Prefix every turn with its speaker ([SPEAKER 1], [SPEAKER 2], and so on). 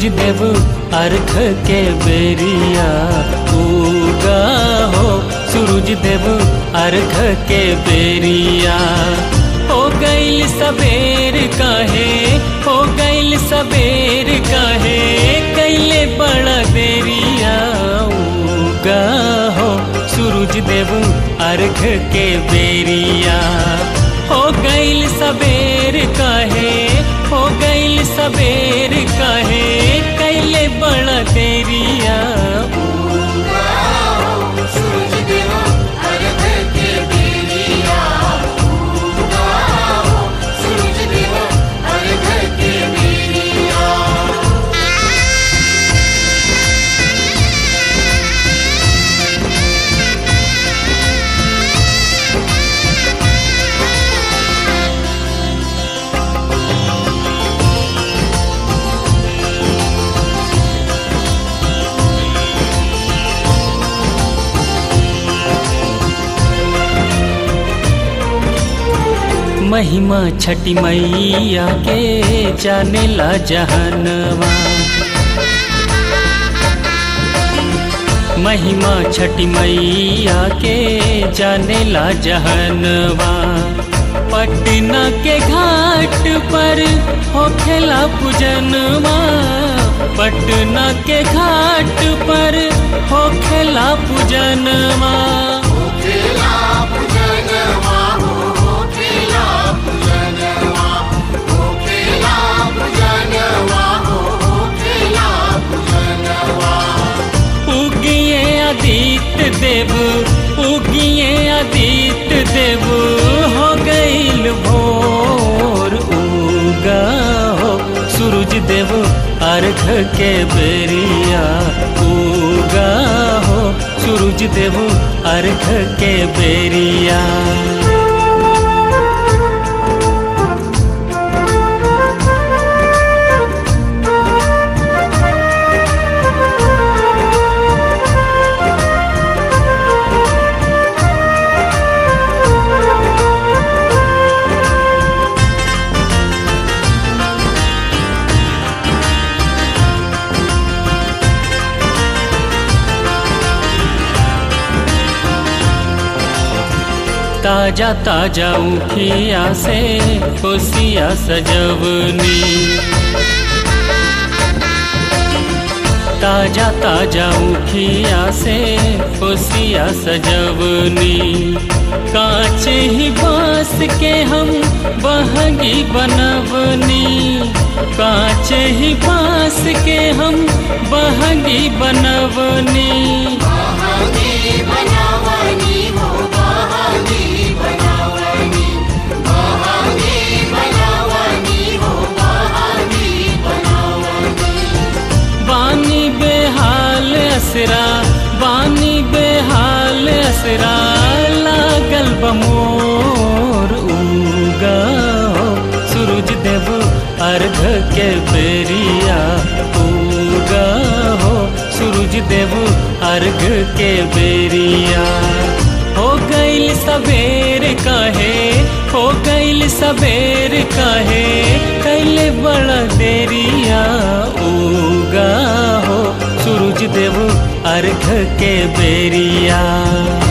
[SPEAKER 1] देव अर्घ के बेरिया उगा हो सूरज देव अर्घ के बेरिया हो गईल सबेर काहे हो गईल सबेर काहे कैले बड़ा देरिया उगा हो सूरज देव अर्घ के बेरिया हो गईल सबेर काहे हो गईल सबेर काहे कैले बड़ा देरिया
[SPEAKER 2] सूरज देव अर्घ के बेरिया उगा हो सूरज देव अर्घ के बेरिया
[SPEAKER 1] महिमा छठी मैया के जाने ला जहनवा महिमा छठी मैया के जाने ला जहनवा पटना के घाट पर होखेला पूजनवा पटना के घाट पर होखेला पूजनवा
[SPEAKER 2] खेला पूजनवा हो खेला पूजनवा हो खेला पूजनवा हो खेला पूजनवा
[SPEAKER 1] उगिए आदित्य देव उगिए आदित्य देव हो गईल भोर उगा हो सूरज देव अर्घ के बेरिया उगा हो सूरज देव अर्घ के बेरिया ताजा ताजा उखिया से खुशिया सजवनी ताजा ताजा उखिया से खुशिया सजवनी कांच ही बांस के हम बहगी बनवनी कांच ही बांस के हम बहगी बनवनी
[SPEAKER 2] बहानी बनावनी हो बहानी बनावनी बहानी बनावनी हो बहानी बनावनी
[SPEAKER 1] बानी बेहाल असरा बानी बेहाल असरा लागल बमोर उगा हो सूरज देव अर्घ के बेरिया उगा हो सूरज देव अर्घ के बेरिया हो गईल सबेर काहे हो गईल सबेर काहे कैले बड़ा देरिया उगा हो सूरज देव अर्घ के बेरिया